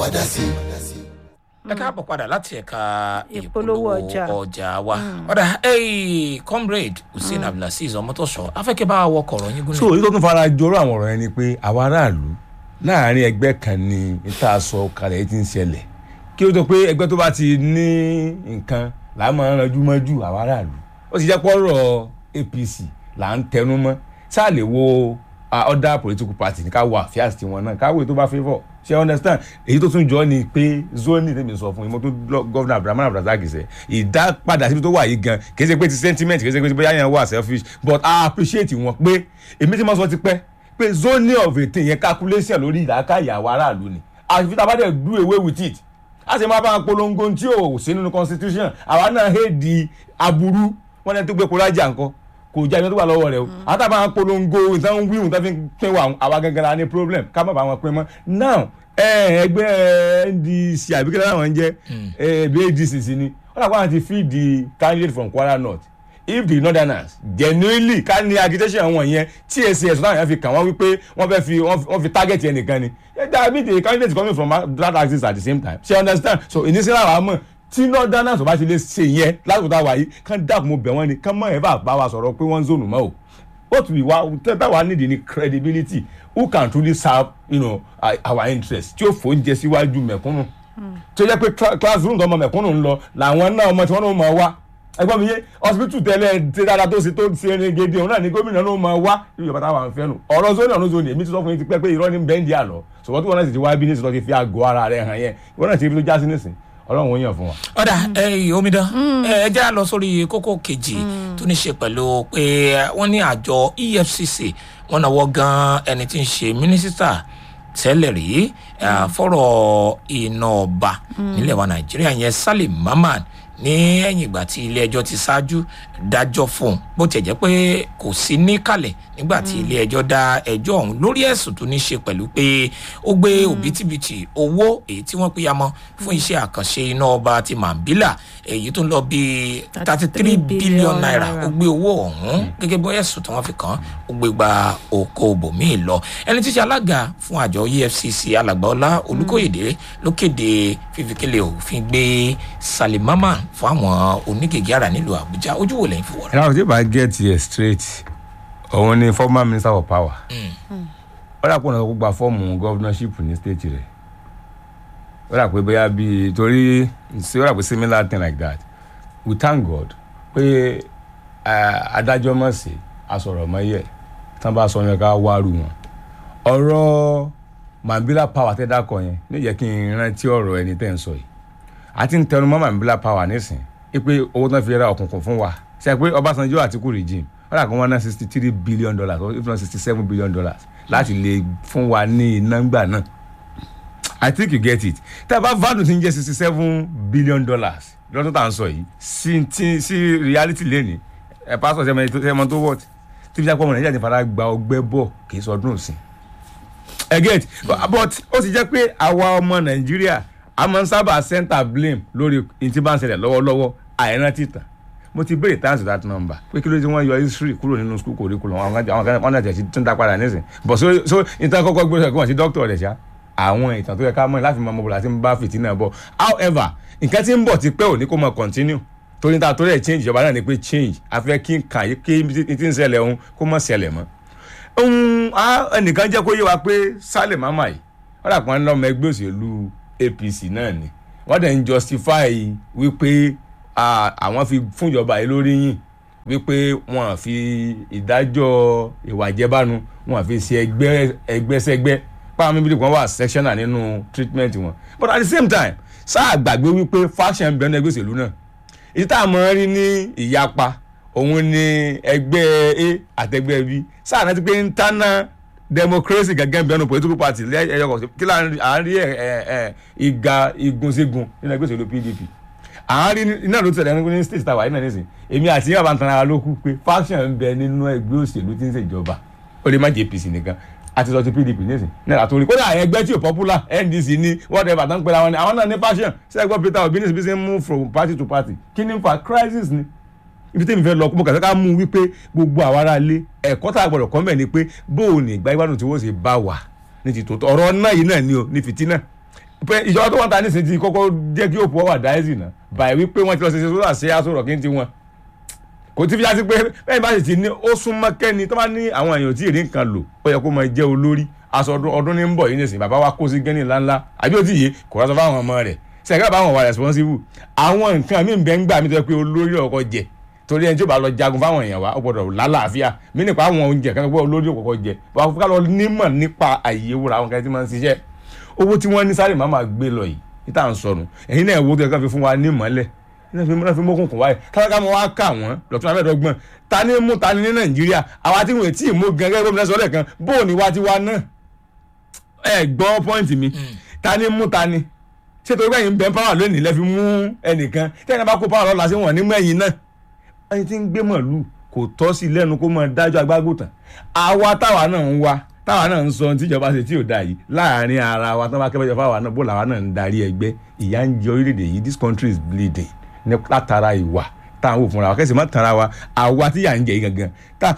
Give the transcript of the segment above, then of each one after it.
wa dá sí. ẹ káàbọ̀ padà láti ẹ̀ka Ìpolówó ọjà. ọjà wa ọ̀dà hey, comrade hussein abdulaziz ọmọtọ́sọ afẹ́kẹ́ bá wọ kọ̀rọ̀ yín gúnlẹ̀. so èyí tó tún fara jọrọ àwọn ọ̀rọ̀ yẹn ni pé àwa aráàlú láàrin ẹgbẹ́ kan ni níta sọ kalẹ̀ yìí ti ń ṣẹlẹ̀ kí ó tó pé ẹgbẹ́ tó bá ti ní nǹkan là á máa ranjú mọ́jú àwa aráàlú ó sì jẹ́ pọ́rọ̀ apc là ń tẹnu mọ́ sáà lè wo ah, other political party ní ká wo àfíàsì tiwọn náà ká wo èyí tó bá favour ṣe understand èyí tó tún jọ ni pé zoni tèmi sọ fún yín mo tún lọ gọ́vnà abdulrahman abdulrasaq sẹ ìdápadà síbi tó wà yìí gan kì í ṣe pé ti sentiment kì í ṣe pé ti bóyá yẹn wà selfish but i appreciate wọn pé èmi tí mo sọ ti pẹ́ pé zoni of a thing yẹn calculation lórí ìlàkàyè àwọn aráàlú ni àfi tá a bá dẹ̀ do away with it a sì máa bá wọn polongo tí ò sí nínú constitution àwa náà hate aburú wọn ní tó gbé kólájà nǹkan kò já ibi tó wà lọ́wọ́ rẹ̀ o àtàbà wọn polongo ìtàn wíwùn tó fi ń pín wa àwa gangan la ní problem ká má bá wọn pín mọ́ now ẹ, ẹgbẹ́ ndc àbíkẹ́lẹ́ làwọn ń jẹ́ ẹbí adc sí ni wọ́n dàgbà wọn ti feed the candidate from kwara north if the northerners genuinely ká ní agitation wọn yẹn tcs náà yẹn fi kàn wọ́n wípé wọ́n fẹ́ fi wọ́n fi target yẹn nìkan ni that mean the candidate coming from that axis at the same time she understand so ìnísílẹ̀ àwọn àmọ́ tí northerners ò bá ti lè ṣe yẹn lásìkò tá a wà yìí kán dákun mo bẹ̀ wọ́n ni kán mọ̀ ẹ̀ bá bá wa sọ̀rọ̀ pé wọ́n ń zònù mọ́ o what we wa tẹ́tà wa need ni credibility who can truly serve you know, our- our interest tí ó fòúnjẹ síwájú mẹ̀kúnnù tí ó jẹ́ pé cla- classroom tó ọmọ mẹ̀kúnnù ń lọ làwọn náà ọmọ tí wọ́n náà máa wá ẹgbọ́n mi yé hospital tẹ́lẹ̀ tí dáadáa tó ṣe tó ṣe eré gidi òun náà ni gómìnà náà máa wá irú ìjọba táwọn fẹ́ nù ọ̀rọ̀ zoni ọ̀nà zoni èmi ti sọ fún yín ti pẹ́ pé irọ́ ní bẹ́ńdì àlọ́ ṣùgbọ́n tí wọ́n náà sì ti wá bí ní sọ́ọ́ ti fi àgọ́ ara rẹ̀ hàn yẹn ìwọ́n náà ti rí tó já sí nísìn ọlọ́run ó yàn fún wa. ọ̀dà ẹ̀yìn omidan ẹ jẹ́ à lọ sórí kókó kejì tó ní ṣe pẹ̀lú pé wọ́n ní àjọ efcc wọ́n náwó gan ẹni tí ń ṣe mínísítà tẹ́lẹ̀ rí eh, fọ́rọ̀ iná ọba nílẹ̀ wa nàìjíríà yẹn salim mamman ní ẹ̀yìn ìgbà tí ilé ẹjọ́ ti ṣáájú dájọ́ fún un bó tiẹ̀ jẹ́ pé kò sí níkàlẹ̀ nígbà tí ilé ẹjọ́ dá ẹjọ́ ọ̀hún lórí ẹ̀sùn tó ní ṣe pẹ̀lú pé ó gbé òbítíbitì owó èyí tí wọ́n pèyàmọ́ fún iṣẹ́ àkànṣe iná ọba ti mambila èyí tó ń lọ bíi thirty three billion naira ó gbé owó ọ̀hún gẹ́gẹ́ bí ẹ̀sùn tí wọ́n fi kàn án ó gbé gba oko bòmíì lọ ẹni tí í ṣe alága fún àjọ efcc alàgbàọlá olùkóyèdè ló kéde fífikẹ́lẹ̀ òfin gbé salimama fún àwọn onígègé ara nílùú àbújá ojú wo lẹ́yìn fi wọ̀ rẹ̀. and i was able to get here straight òun ni former minister for power ó dà pé ọ̀nà tó gba fọ́ọ̀mù governorship ní state rẹ̀ ó dà pé bóyá bíi torí ṣé ó dà pé similar thing like that we thank god pé eh, adájọ́ mọ̀ sí asọ̀rọ̀ mọ́ yẹ tán bá sọ yẹn ká wárú wọn ọ̀rọ̀ mambila power tẹ́ dákọ̀ yẹn ní yẹ kí n rántí ọ̀rọ̀ ẹni tẹ́ ń sọ yìí àti ń tẹnu mọ́ mambila power nísìn é pé owó tán fi ra òkùnkùn fún wa ṣe pé ọbásanjọ́ àtìkú regime wọ́n dà kó wọ́n ná sixty three billion dollars or if not sixty seven billion dollars láti lè fún wa ní iná gbà náà i think you get it tá a bá value ti ń jẹ́ sixty seven billion dollars lọ́dún tá à ń sọ yìí sí ti sí reality lẹ́ni ẹ̀ pásọ̀ sẹ́mọ̀ tó wọ́t tí fi jápọ̀ ọmọ nàìjíríà ti fara gba ọgbẹ́ bọ̀ kì í sọdún òsìn ẹ get but ó sì jẹ́ pé àwa ọmọ nàìjíríà a máa ń sábà center blame lórí ní tí bá ń ṣẹlẹ̀ lọ́wọ́lọ́wọ́ àìrántí tàn mo ti béèrè thanks to that number pé kí ló dé wọ́n yọ history kúrò nínú school curriculum àwọn kan àwọn kan wọ́n náà tẹ̀ sí tún dá padà nísìn but so so ìtàn kọ́kọ́ gbé sọ̀rọ̀ kí wọ́n sí doctor rẹ̀ ṣá àwọn ìtàn tó yẹ ká mọ̀ láti mọ ọmọbìnrin àti bá fìtínà bọ̀ however nǹkan tí ń bọ̀ ti pẹ́ òní kó mọ̀ continue torí ta torí ẹ̀ change ìjọba náà ni pé change afẹ́ kí n kàn yí kí n ti ń ṣẹlẹ̀ òun kó mọ̀ ṣẹlẹ̀ mọ́ ohun a ẹnìkan jẹ́ kó yé wa pé Sálẹ̀ Mámà yìí wọ́n dà pọ́n lọ́mọ ẹgbẹ́ òṣèlú APC náà ni wọ́n dẹ̀ ń justify wípé ah, àwọn fi fún ìjọba yìí lórí yìn wípé wọ́n fi ìdájọ́ ìwà ìjẹbánu wọ́n fi ṣe ẹgbẹ́ ẹgbẹ́sẹ́gbẹ́ báwọn mímí kan wà sectional nínú treatment wọn but at the same time sáà gbàgbé wípé faction bẹ̀rẹ̀ ẹgbẹ́ òṣèlú náà èyí tá a mọ̀ rí ní ìyapa òun ni ẹgbẹ́ a àtẹgbẹ́ b sáà náà ti pé internal democracy gẹ́gẹ́ bí ọ̀nà political party lẹ́yọ̀ kọ̀ sí kí láàárín ìga igunṣẹ́gun nínú ẹgbẹ́ òṣèlú pdp àárín iná ló tẹ̀lé ní state tower iná nísìn èmi àti yàrá ń tan ara ló kú pé faction ń bẹ nínú ẹgbẹ́ òṣèlú tí ń ṣèjọba ó lè má jẹ́ apc nìkan àti sọ ti pdp nísìn náà àtòrí kódà ẹgbẹ́ tí ò popular ndc ní whatever tán pẹ̀lú àwọn ni àwọn náà ní faction sẹ́gbọ́n peter obi ní ìsìnkú move from party to party kí ni fa crisis ni ibi tẹ́mi fẹ́ lọ mo kàn fẹ́ ká mú wípé gbogbo àwa ará ilé ẹ̀kọ́ tá a gbọ́dọ̀ kọ́ mẹ́ ni pé bóò ní ìgbà ìgbádùn tí wọ́n ṣe bá wà ní ti tòótọ́ ọ̀rọ̀ náà yìí náà ni o ní fìtínà pé ìjọba tó wọ́n ta nísìnyí ti kọ́kọ́ jẹ́ kí òpó wà dáẹ́sì náà báyìí wípé wọ́n ti lọ ṣe ṣe sódà ṣe aṣọ rọ̀ kí n ti wọn kò tí fi já sí pé bẹ́ẹ̀ bá sì ti ní ó súnmọ́ kẹ́ni tó bá ní àwọn èèyàn tí ì rí nǹkan lò ó yẹ kó máa jẹ́ olórí aṣọ ọdún ọdún ní ń bọ̀ yìí nìsín bàbá wa kó sí gẹ́nì ńláńlá àbí ó ti yé kò rásọ fáwọn ọmọ rẹ̀ sẹ́kẹ́ bá wọn wà responsible àwọn nǹkan mí bẹ́ẹ̀ ń gbà mí tó yẹ pé olórí ọkọ̀ jẹ torí ẹni tí ó bá lọ jagun fáwọn èèyàn wa ó gbọdọ̀ lálàáfíà mí nípa àwọn oúnjẹ kan pé olórí ọkọ̀ jẹ wà fún ká lọ nímọ̀ nípa àyè wúra àwọn kan tí máa ń ṣiṣẹ́ owó tí wọ́n ní sáré máa máa gbé lọ yìí níta ń sọnù ẹ̀yin náà wo tó yẹ ká fi fún wa nímọ̀lẹ̀ náà fi náà fi mọ́kùnkùn wáyé kálákà mọ́ wá kà wọ́n lọ́tún abẹ́ẹ̀dọ́gbọ̀n ta ni mú ta ni ní nàìjíríà àwa tí wọ́n ti mú gan gẹ́gẹ́ bí wọ́n sọ lẹ́ẹ̀kan bóò ní wá ti wá náà ẹ gbọ́ pọ́ìntì mi ta ni mú ta ni ṣé torí bẹ́ẹ̀ yín bẹ́ẹ̀ pàwọ́ lónìí lẹ́ fi mú ẹnìkan tẹ́yìn bá kó pàwọ́ lọ́la sí wọn ní mẹ́yìn náà ẹni tí ń gbé mọ̀lú kò tọ́ sí lẹ́nu kó máa dájọ́ agbágùtàn àwa táwa náà ń wá táwa náà ń sọ ohun tíjọba ṣe tí ò da yìí láàrin ara wa tó bá kẹ́fẹ́ jọ fáwa náà bó làwa náà ń darí ẹgbẹ́ ìyà ń jẹ orílẹ̀-èdè yìí this country is bleeding ní látara ìwà tá à ń wò fúnra wa kẹ́sì má tanra wa àwa tí yà ń jẹ yìí gangan tá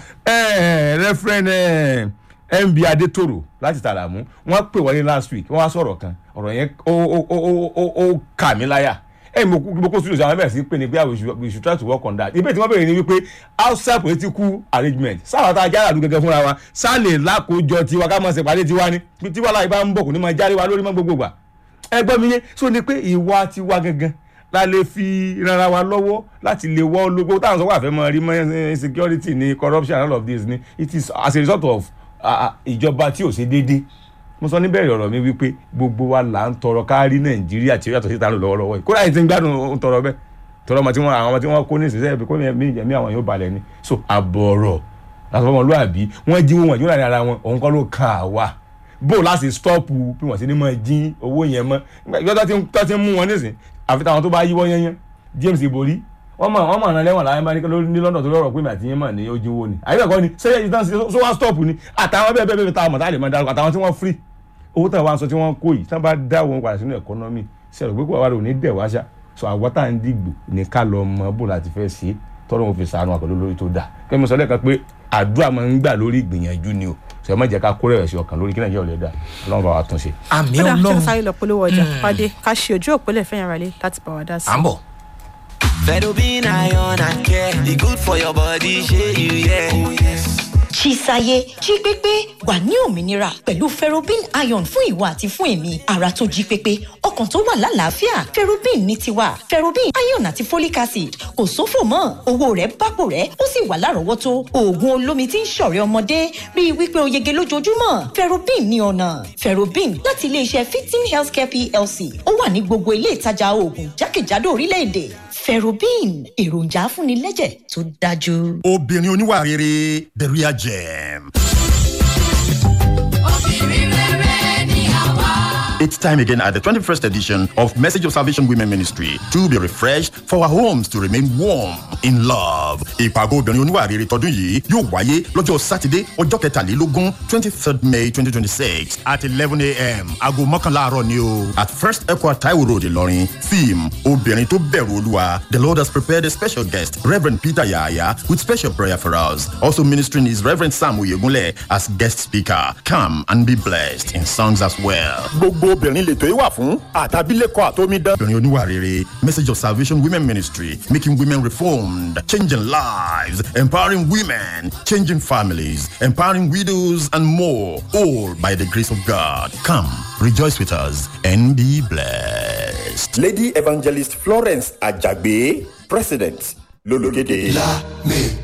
rẹ́fúrẹ́n mb adétòrò láti tàràmú wọ́n pè wọlé last week wọ́n wá sọ̀rọ̀ kan ọ̀rọ̀ yẹn ó ó ó ó ó kà mí láyà ẹ mo kú mo kó studio àwọn bẹ̀rẹ̀ sí pé ní pé we should we should try to work on that ìbéèrè tí wọ́n bẹ̀rẹ̀ ni wípé outside political arrangement sáwọn tá a jára àdúgbò gẹ́gẹ́ fúnra wa sáàlè lákòójọ tiwa ká mọ̀ ṣe pàdé tiwa ni bí tiwa láì bá ń bọ̀ kò ní máa járe wa lórí mọ́ gbogbo gbà ẹ gbọ́ mi yé so ni pé ìwà tiwa gangan la lè fi rara wa lọ́wọ́ láti lè wọ́ ológo táwọn sọ wà fẹ́ mọ rí mọ́ insecurity ni corruption and all of this ni it is as a result of ìjọba tí ò ṣe déédéé mo sọ níbẹ̀rẹ̀ ọ̀rọ̀ mi wípé gbogbo wa là ń tọrọ kárí nàìjíríà tí ó yàtọ̀ síta lò lọ́wọ́lọ́wọ́ yìí kódà yìí ti ń gbádùn ń tọrọ bẹ́ẹ̀ tọrọ ọmọ tí wọ́n àwọn ọmọ tí wọ́n kó ní ìsinsẹ́ ibi kó mi ìjẹ̀mí àwọn yóò balẹ̀ ni so àbọ̀rọ̀ làtọ̀ ọmọlúwàbí wọ́n jí wọn ìjọba ara wọn òun kọ́ ló kà wá bó láti stọ́ọ̀pù bí wọ́n sì ní mọ̀ jí owó yẹn mọ́ ìjọ tó ti ń mú wọn nísìn àfi táwọn tó bá yíwọ́ yẹn yẹn James Ibori wọ́n mọ̀ wọ́n mọ̀ ọ̀nà lẹ́wọ̀n láyé máa ní London tó lọ́rọ̀ pé mi àti yín mọ̀ ní ojú owó ni àyẹ̀kọ́ ni sẹ́yìn ìtàn so wá stọ́ọ̀pù ni àtàwọn bẹ́ẹ̀ bẹ́ẹ̀ bẹ́ẹ̀ táwọn mọ̀ tá a lè máa darúgbó àtàwọn tí wọ́n free owó táwọn wá ń sọ tí wọ́n kó yìí tí wọ́n bá dá wọn padà sínú ẹ̀kọ́nọ́mì sẹ́rọ̀ pé kó wà lóní dẹ̀ wá ṣá so àwọn tá à ń dìgbò ní ká lọ mọ bó láti fẹ́ ṣe tọ́lọ́ wọn fi sànù àpẹẹrẹ lórí tó dáa kí mo sọ lẹ́ẹ̀kan pé àdúrà máa ń gbà lórí ìgbìyànjú ni o sọ ẹ má jẹ́ ká kó rẹ̀ sí ọkàn lórí kí nàìjíríà ò lè dà ọlọ́run bá wa tún ṣe. àmì kódà ṣé ọlọ́run ká sáré lọ polówó ọjà pàdé ká ṣe ojú òpólẹ̀ fẹ́yàn rálé láti bá wa dá sí. à ń bọ̀. Fedobin iron and care. The good for your body, share you, yeah. Oh, yes. Chisaye jí pépé wà ní òmìnira pẹ̀lú ferrobin iron fún ìwọ àti fún èmi ara tó jí pépé ọkàn tó wà lálàáfíà ferrobin ní tiwa ferrobin iron àti folic acid kò sófò mọ́ owó rẹ̀ bápò rẹ̀ ó sì wà lárọ̀ọ́wọ́tó oògùn olómi tí ń ṣọ̀rẹ́ ọmọdé rí i wípé o yege lójoojúmọ́ ferrobin ní ọ̀nà ferrobin láti iléeṣẹ́ fifteen healthcare plc ó wà ní gbogbo ilé ìtajà oògùn jákèjádò orílẹ̀-èdè ferrobin èròjà afúnilẹ́jẹ̀ tó dájú. obìnrin oníwà rere the real gem. It's time again at the 21st edition of Message of Salvation Women Ministry to be refreshed for our homes to remain warm in love. Ìpàgọ́ obìnrin oníwà rere tọdún yìí yóò wáyé lọ́jọ́ Sátidé ọjọ́ kẹtàlélógún twenty third May twenty twenty six at eleven a.m. aago mọ́kànlá àárọ̀ ni o at First Equa Taiwo Road Ìlọrin theme obìnrin tó bẹ̀rù Olúwa the Lord has prepared a special guest Reverend Peter Yahaya with special prayer for us also ministering is Reverend Sam Oyegunle as guest speaker come and be blessed in songs as well. gbogbo obìnrin lètò yìí wà fún àtàbílẹ̀kọ àtòmídán. obìnrin oníwà rere message of salvation women ministry making women reformed changing lives empowering women changing families empowering widows and more all by the grace of god come rejoice with us and be blessed. lady evangelist florence ajagbe president lológede. La me